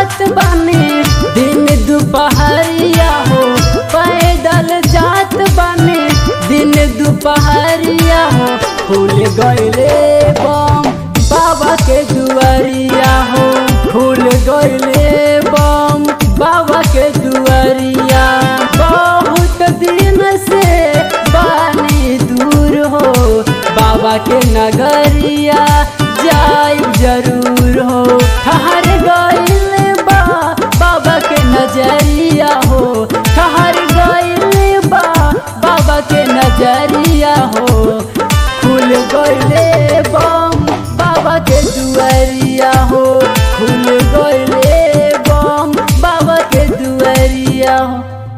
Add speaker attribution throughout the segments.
Speaker 1: जात बानी दिन दोपहरिया हो पैदल जात बानी दिन दोपहरिया हो फूल गईले बम बाबा के दुआरिया हो फूल गईले बम बाबा के दुआरिया बहुत दिन से बानी दूर हो बाबा के नगरिया जाई जरूर हो ठहर गईल बा बाबा के नजरिया हो ठहर गईल बा बाबा के नजरिया हो खुल गईले बम बाबा के दुआरिया हो खुल गईले बम बाबा के दुआरिया हो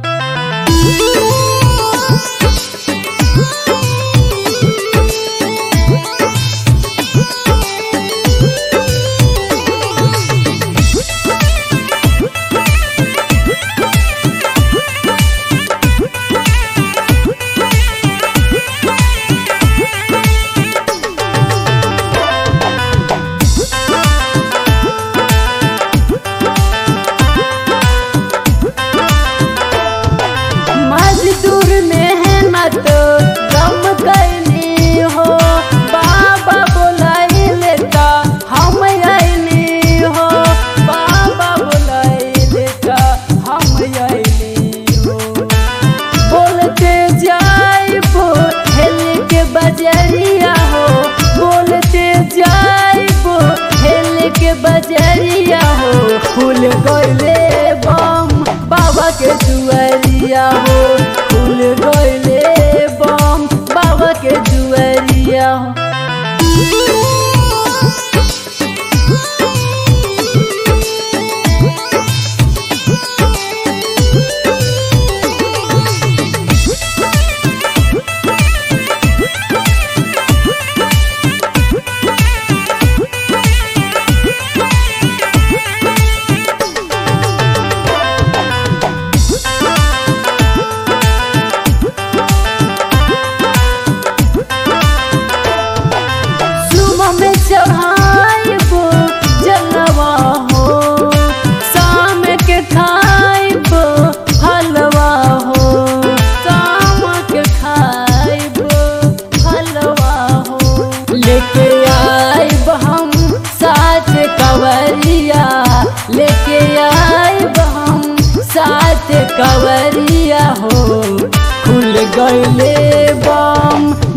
Speaker 1: मजदूर मेहनत कम कैली हो बाबा बोलाई लेता हम अली हो बाबा बोलाई लेता हम अली हो बोलते जाइबो हेल के बजरिया हो बोलते जाइबो हेल के बजरिया हो फूल गईले बम बाबा के दुआरिया हो फूल गईले बम बाबा के दुआरिया हो सुबह में चढ़ाइबो जलवा हो शाम के खाइबो हलवा हो शाम के खाइबो हलवा हो लेके आइब हम साथ कवरिया लेके आइब हम साथ कवरिया हो खुल गईले बम